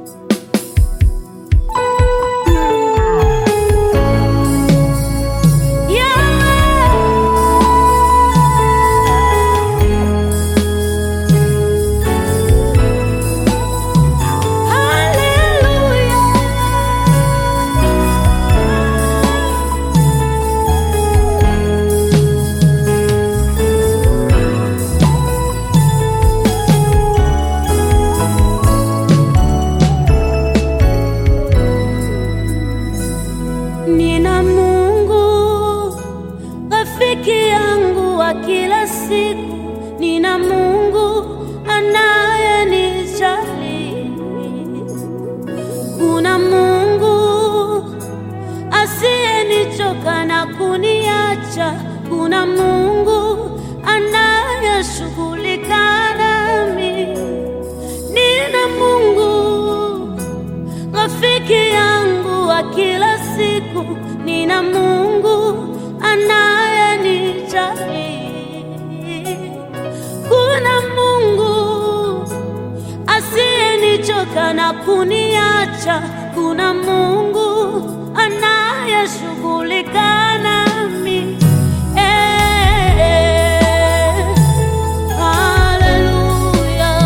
Nina Mungu rafiki yangu wa kila siku, nina Mungu anayenijali. Kuna Mungu asiyenichoka na kuniacha, kuna Mungu anayeshughulika nami, nina Mungu rafiki yangu wa kila siku, nina Mungu anayenijali. Kuna Mungu asiyenichoka na kuniacha, kuna Mungu anayeshughulika nami. Eh, haleluya.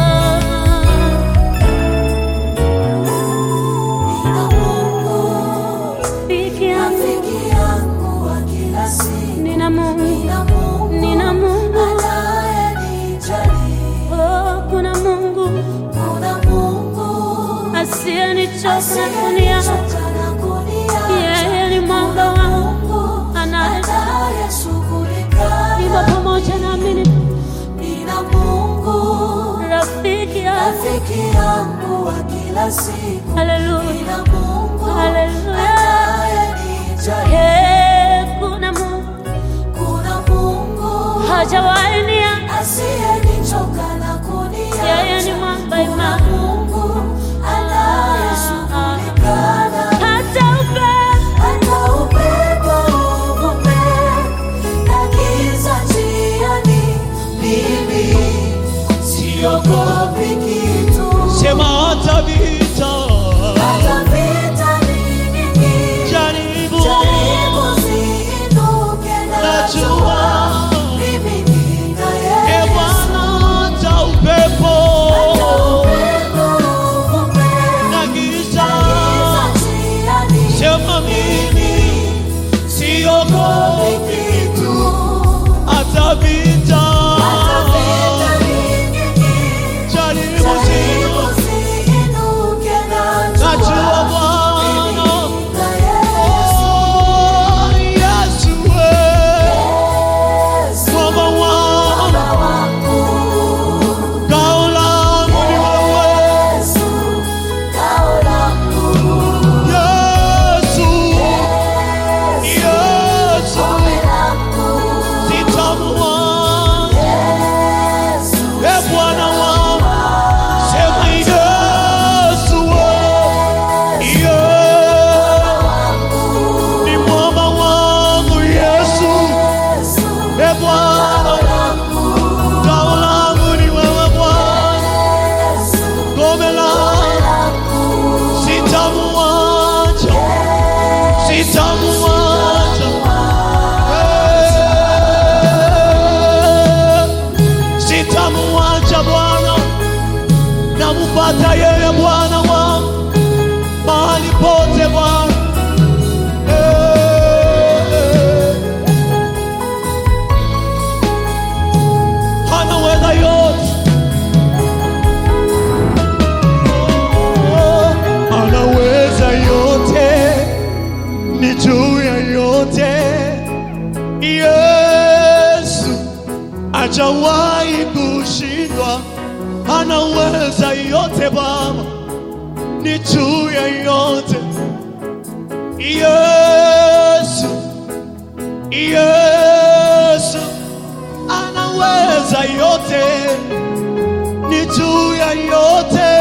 Nina Mungu, Rafiki yangu, rafiki yangu wa kila siku. nina Mungu, Nina Mungu, nina Mungu, anayenijali. oh, kuna Mungu Kuna Mungu, asiyenichoka kuniacha. asiyenichoka na kuniacha. Yeye ni mwamba Kuna wangu Mungu, anaye anayeshughulika hivyo nami. pamoja nami ni Nina Mungu, rafiki yangu. rafiki yangu wa kila siku. Haleluya, Nina Mungu, haleluya. anayenijali. Eh, kuna Mungu Kuna Mungu, hajawahi niacha. asiyenichoka na kuniacha. Yeye ni mwamba Kuna imara. Mungu anayeshughulika nami. Hata upepo Hata upepo uvume na giza njiani, mimi siogopi kitu. Sema hata vita Hata vita ni nyingi, jaribu, jaribu ziinuke, najua najua mimi nina e Yesu. Bwana, hata upepo Upepo uvume na giza, giza njiani, sema mimi siogopi kitu. hata vita, Hata vita ni nyingi, jaribu jaribu zio, ziinuke, najua najua Bwana, nina Yesu. oh Yesu, we Yesu, mwamba wangu, Baba wangu. ngao langu ni wewe, Yesu, ngao langu. Yesu, Yesu, Yesu, ngome langu. sitamwona Yesu, e Bwana wangu, sema Yesu, we Yesu, ni mwamba wangu Yesu, Yesu, e Bwana, ngao langu ni wewe Bwana, Yesu, ngome langu, sitamwacha, sitamwacha, Eh, sitamwacha Bwana, namupata yeye Bwana wangu mahali pote Bwana. Eh, anaweza yote Oh, anaweza yote, ni juu ya yote. Yesu ajawahi kushindwa, anaweza yote Baba, ni juu ya yote. Yesu, Yesu anaweza yote, ni juu ya yote.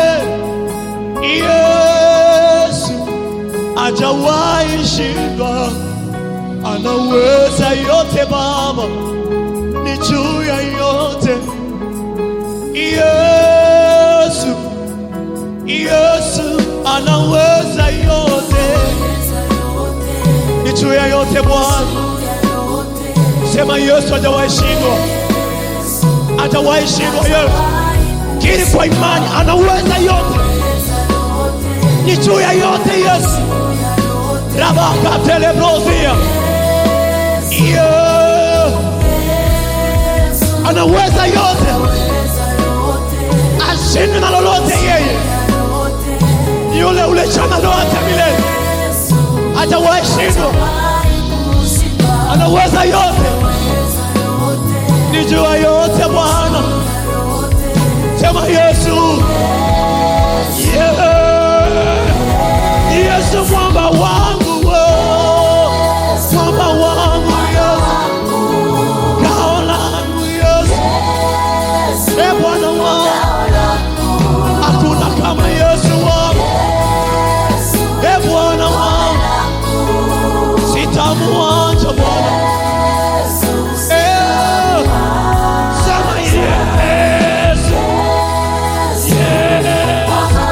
Yesu ajawahi shindwa, anaweza yote Baba, ni juu ya yote. Yesu, Yesu juu ya yote Bwana. Sema Yesu hajawahi shindwa, hajawahi shindwa. Yesu kiri kwa imani, anaweza yote, ni juu ya yote Yesu. rabaka telebrozia yeah. anaweza yote, ashinde na lolote yeye, ni yule ule jana lote milele, hajawahi shindwa, anaweza yote, ni juu ya yote Bwana. Sema Yesu, yeah. Yesu mwamba wangu, oh. mwamba wangu Yesu, ngao langu Yesu, e Bwana wangu, hakuna kama Yesu wangu, e Bwana wangu, sitamuacha Bwana. Eh, sema Yesu, yeah.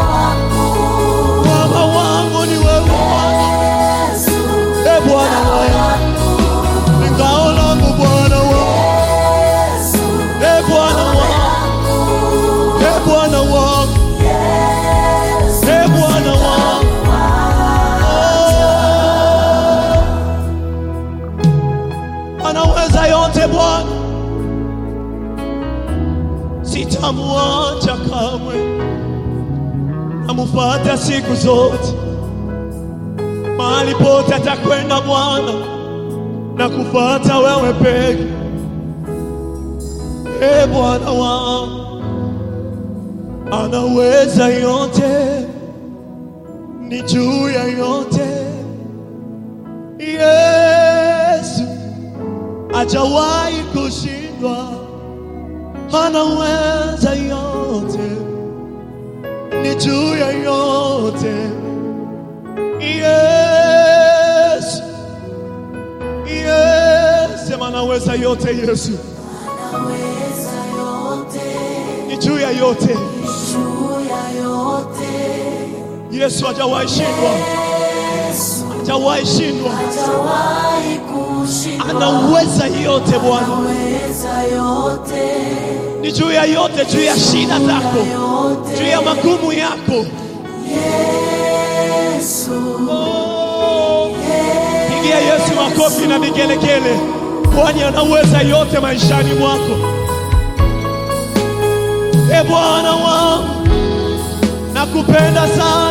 Mwamba wangu ni wewe Bwana, e Bwana wangu, ni ngao langu Bwana wangu, e Bwana wangu, e Bwana wangu, e Bwana wangu. Oh. Anaweza yote Bwana, sitamwacha kamwe namufata siku zote, mahali pote atakwenda Bwana na kufata wewe peke. E Bwana wangu, anaweza yote, ni juu ya yote. Yesu hajawahi kushindwa, anaweza yote ni juu ya yote. Yes, yes, sema anaweza yote. Yesu ni juu ya yote. Yesu hajawahi shindwa, hajawahi shindwa, anaweza yote. Bwana ni juu ya yote, juu ya shida zako, juu ya magumu yako. Oh, pigia Yesu makofi na vigelegele, kwani anaweza yote maishani mwako. E Bwana wangu, nakupenda sana.